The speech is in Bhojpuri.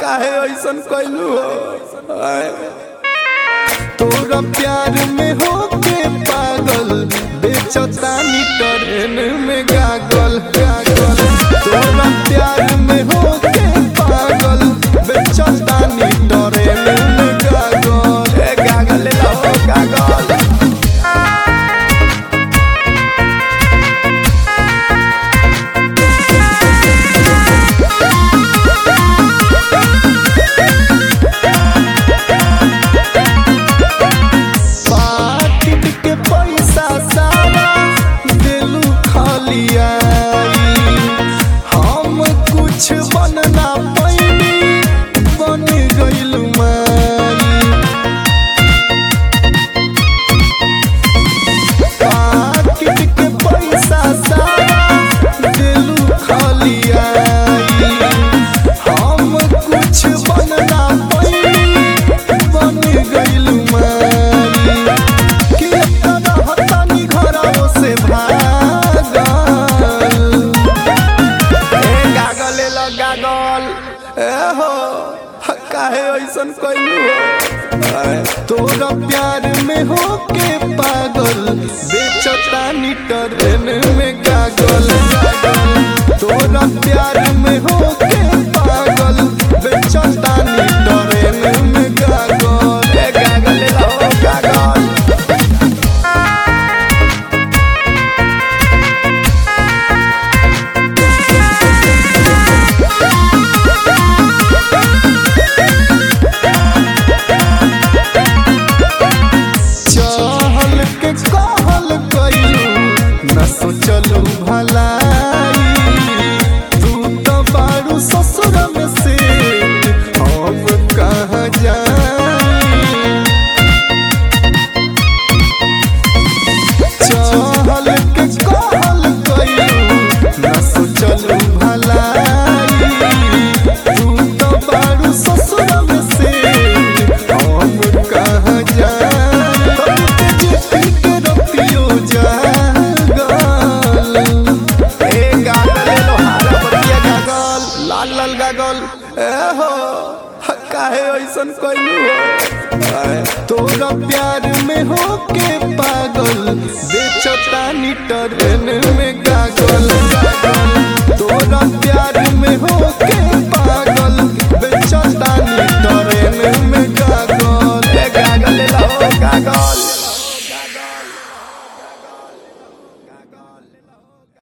काहे ऐसन कैलू हो आय। तोरा प्यार में हो के पागल बेचतानी ट्रेन में गागल गागल तोरा प्यार में हो के पागल बेचतानी ट्रेन में गागल ए गागल ले लो गागल पाकिट के पैसा सारा दिलू खाली आई हम कुछ बनना पैनी बन गइल माई पाकिट के पैसा सारा दिलू खाली आई हम कुछ बनना पैनी बन गइल माई कि अपना हतानी घरों से भागल ए गागल ले लो गागल ए हो काहे ऐसन कैलू हो आय। तोरा प्यार में हो के पागल बेचतानी ट्रेन में गागल गागल तोरा प्यार में हो के पागल बेचतानी ट्रेन में गागल ए गागल ले लो गागल चहल के कहल कइलू न सोचलू भलाई तू तो बारू ससुर में से हम कहाँ जाई चहल के कहल कइलू न सोचलू भलाई तू तो बारू ससुर में से हम कहाँ जाई जिपी के रतियो जागल ए गागल लो हारा बतिया गागल लाल लाल गागल ए हो काहे ऐसन कैलू हो आय। तोरा प्यार में हो के पागल बेचतानी ट्रेन में